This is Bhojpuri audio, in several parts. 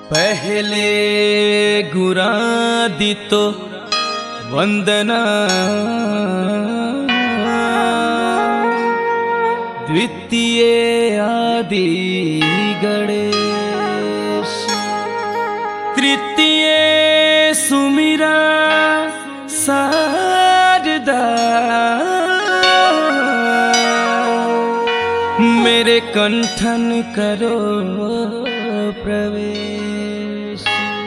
पहले गुरा दितो वंदना द्वितीय आदि गणेश तृतीय सुमिरा शारदा मेरे कंठन करो प्रवेश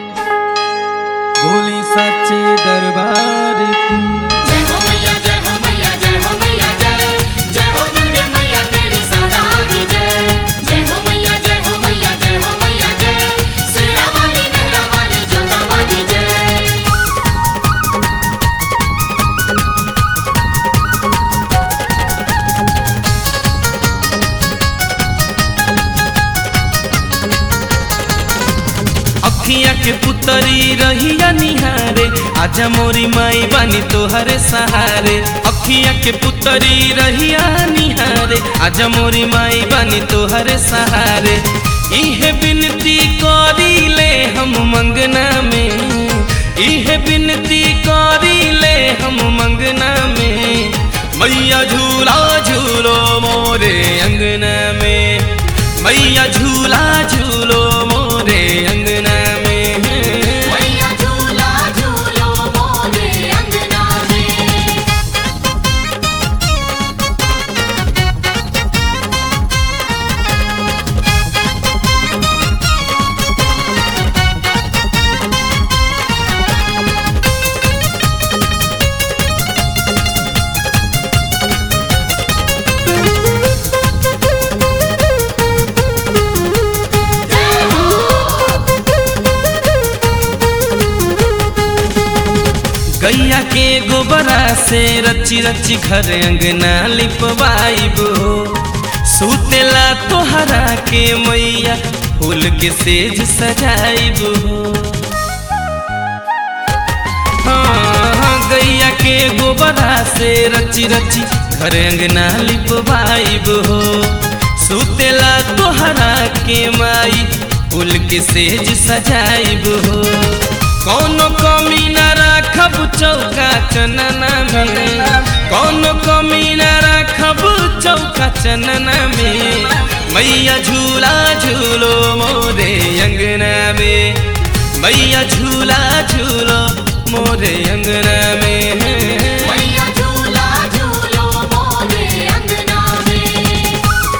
भोली सच्चे दरबार की जय हो मैया जय हो मैया जय हो मैया जय जय हो दुर्गे मैया तेरी सदा की जय जय हो मैया जय हो मैया जय हो मैया जय शेरा वाली मेहरा वाली जोता वाली जय अखिया के पुतरी रहिया निहारे आजा मोरी माई बानी तोहरे सहारे अखिया के पुतरी रहिया निहारे आजा मोरी माई बानी तोहरे सहारे इहे बिनती करी ले हम मंगना में इहे बिनती करी ले हम मंगना में मैया झूला झूलो मोरे अंगना में मैया झूला झूलो मोरे अंगना में मैया झूला झूलो मोरे अंगना में गैया के गोबरा से रची रची घर अंगना लिपवाइब हो सुतेला तोहरा के मैया फूल के सेज सजाइब हो हाँ, गैया के गोबरा से रची रची घर अंगना लिपवाइब हो सुतेला तोहरा के माई फूल के सेज सजाइब हो कौनो कमी न राखब चौका चनना में कौनो कमी न राखब चौका चनना में मैया झूला झूलो मोरे अंगना में मैया झूला झूलो मोरे अंगना में मैया झूला झूलो मोरे अंगना में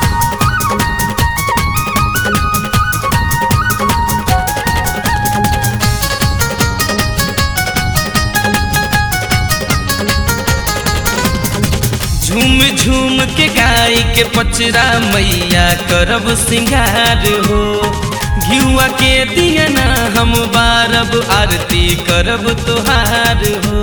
झूम झूम के गाय के पचरा मैया करब सिंगार हो घिउआ के दियना हम बारब आरती करब तोहार हो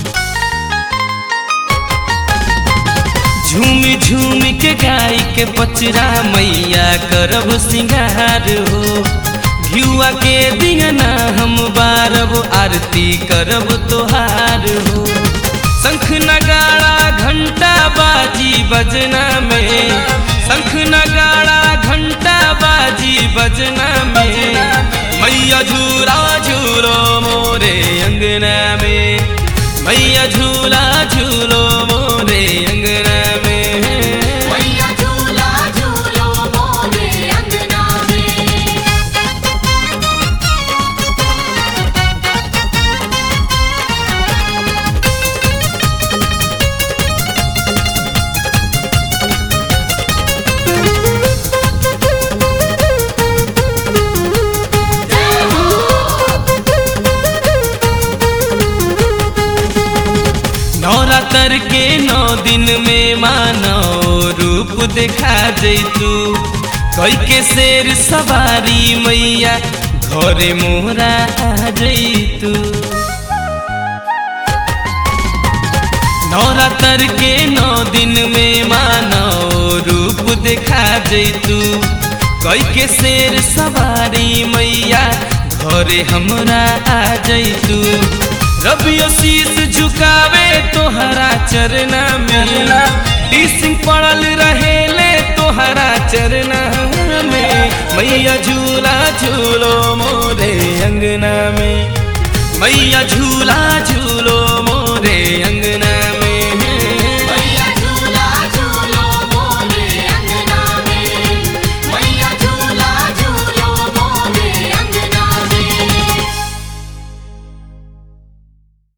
झूम झूम के गाय के पचरा मैया करब सिंगार हो घिउआ के दियना हम बारब आरती करब तोहार हो शंख नगाड़ा घंटा बाजी बजना में शंख नगाड़ा घंटा बाजी बजना में मैया झूला झूलो मोरे अंगना में मैया झूला झूलो मोरे अंगना में मैया झूला झूलो मोरे अंगना में नवरात्र के नौ दिन में मानो रूप देखा जैतू कई के शेर सवारी मैया घरे मोहरा आ जैतू नवरात्र के नौ दिन में मानो रूप देखा जैतू कई के शेर सवारी मैया घरे हमरा आ जैतू रबियो शीश झुकावे तोहरा चरना में टीसिंग पड़ल रहेले तोहरा चरना में मैया झूला झूलो मोरे हैया